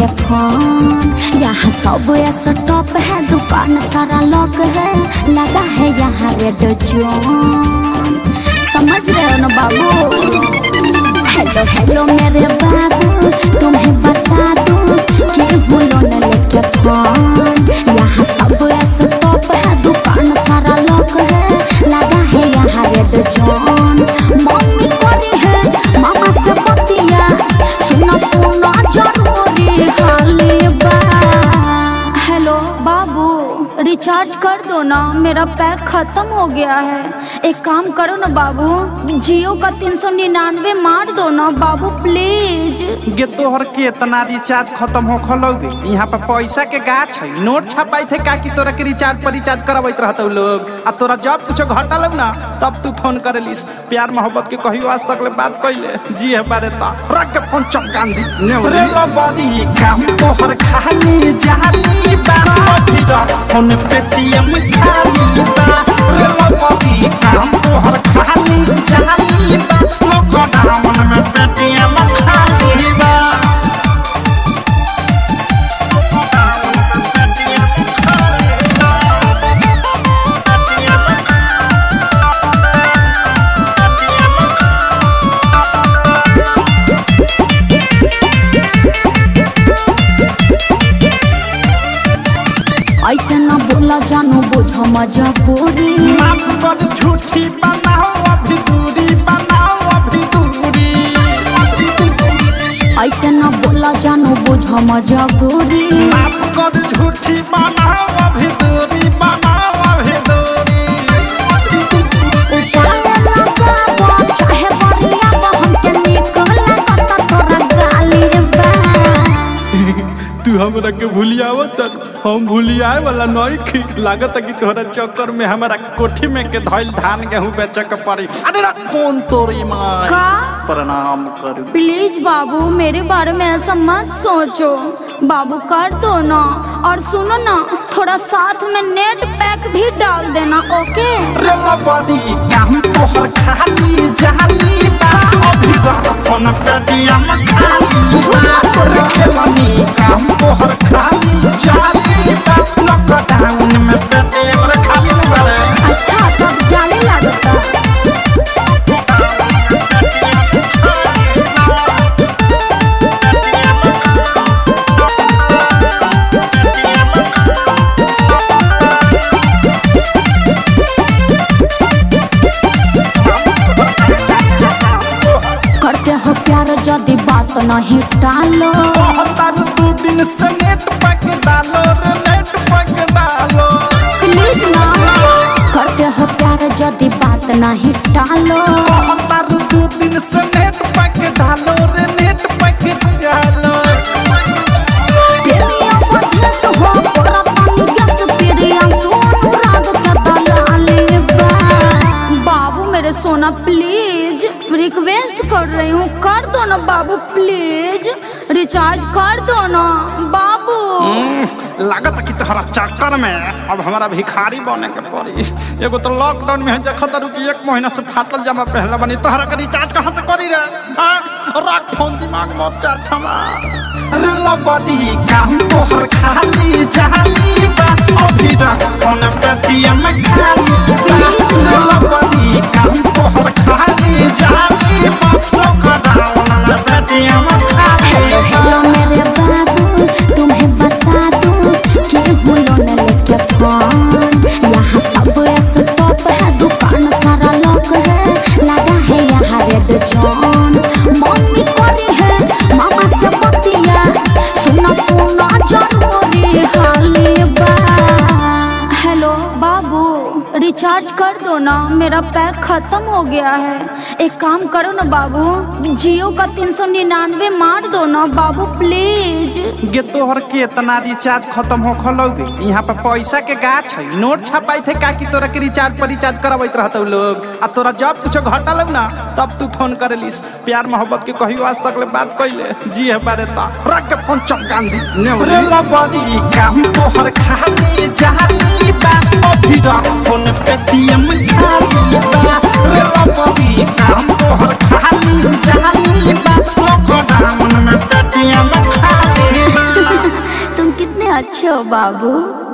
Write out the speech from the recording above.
लेके फोन यहाँ सब ऐसा टॉप है दुकान सारा लॉक है लगा है यहाँ रेड जोन समझ रहे हो ना बाबू हेलो हेलो मेरे बाबू तुम्हें बता दूं कि हूँ लोन लेके फोन यहाँ सब ऐसा टॉप है दुकान सारा लॉक है लगा है यहाँ रेड जोन मम्मी करी है मामा से बतिया सुना सुना जरूरी हाली बा हेलो बाबू रिचार्ज कर दो ना मेरा पैक खत्म हो गया है एक काम करो ना बाबू जियो का तीन सौ निन्यानवे मार दो ना बाबू प्लीज गे तोहर के इतना रिचार्ज खत्म हो खलोगे यहाँ पर पैसा के गाछ है नोट छपाई थे का कि तोरा के रिचार्ज पर रिचार्ज करबैत रहतौ लोग आ तोरा जब कुछ घटल ना तब तू फोन करेलिस प्यार मोहब्बत के कहियो आज तक ले बात कैले जी है बारे ता रख के फोन चमकान दी रे बड़ी काम तोहर खाली जाली बा अभी रख फोन पेटीएम खाली बा रे बड़ी काम तोहर खाली जाली बा लॉकडाउन में पेटीएम खाली बा ऐसे ना बोला जानू बुझो मजबूरी माफ कर झूठी बनाओ अभी दूरी बनाओ अभी दूरी ऐसे ना बोला जानू बुझो मजबूरी माफ कर झूठी बनाओ अभी दूरी बनाओ अभी दूरी उपाय लगाबो चाहे बरिया बा हमके निक लागता तोरा गाली बा तू हमरा के भूलियावत हम भूलियाए वाला नहीं खी लागत कि तोहरा चक्कर में हमारा कोठी में के धइल धान गेहूं बेचे के पड़ी अरे रा कौन तोरी माँ का प्रणाम करू प्लीज बाबू मेरे बारे में ऐसा मत सोचो बाबू कर दो ना और सुनो ना थोड़ा साथ में नेट पैक भी डाल देना ओके रे बड़ी काम तोहर खाली जाली बा अभी तक फोन पेटीएम खाली बा रे खेलनी काम तोहर खाली जाली बा लॉकडाउन में पेटीएम रे खाली में बड़े अच्छा तब जाने लगता करते हो प्यार यदि बात नहीं टालो हतार दू दिन से नेट पैक डालो रे नेट पैक डालो प्लीज ना करते हो प्यार यदि बात नहीं टालो हतार दू दिन से नेट पैक डालो रे नेट पैक डालो प्रेमिया मध्यस हो पूरा पानी गैस प्रियम सोनू राग का दलाली बा बाबू मेरे सोना प्लीज रिक्वेस्ट कर रही हूँ कर दो ना बाबू प्लीज रिचार्ज कर दो ना बाबू लागत कि तोहरा चक्कर में अब हमारा भिखारी बने के पड़ी एगो तो लॉकडाउन में देखत तारू कि एक महीना से फाटल जमा पहले बनी तोहरा के रिचार्ज कहाँ से करी रे हाँ रख फोन दिमाग में चार ठमा रे लबड़ी काम तोहर खाली जाली बा अभी रख फोन पेटीएम खाली बा रे लबड़ी काम तोहर खाली जाली बा लॉकडाउन में पेटीएम खाली हेलो बा हेलो मेरे बाबू तुम्हें बता दूं कि हूँ लोन लेके फोन यहाँ सब ऐसा टॉप है दुकान सारा लॉक है लगा है यहाँ रेड जोन मम्मी करी है मामा से बतिया सुना सुना जरूरी हाली बा हेलो बाबू रिचार्ज कर दो ना मेरा पैक खत्म हो गया है एक काम करो ना बाबू जियो का तीन सौ निन्यानवे मार दो ना बाबू प्लीज गे तोहर के इतना रिचार्ज खत्म हो खलोगे यहाँ पर पैसा के गाछ है नोट छपाई थे का कि तोरा के रिचार्ज पर रिचार्ज करबैत रहतौ लोग आ तोरा जब कुछ घटल ना तब तू फोन करेलिस प्यार मोहब्बत के कहियो आज तक ले बात कैले जी है बारे ता रख के फोन चमकान दी रे बड़ी काम तोहर खाली जाली बा अभी रख फोन पेटीएम खाली बा रे बड़ी काम तोहर खाली जाली बा लॉकडाउन में पेटीएम खाली बा सचो बाबू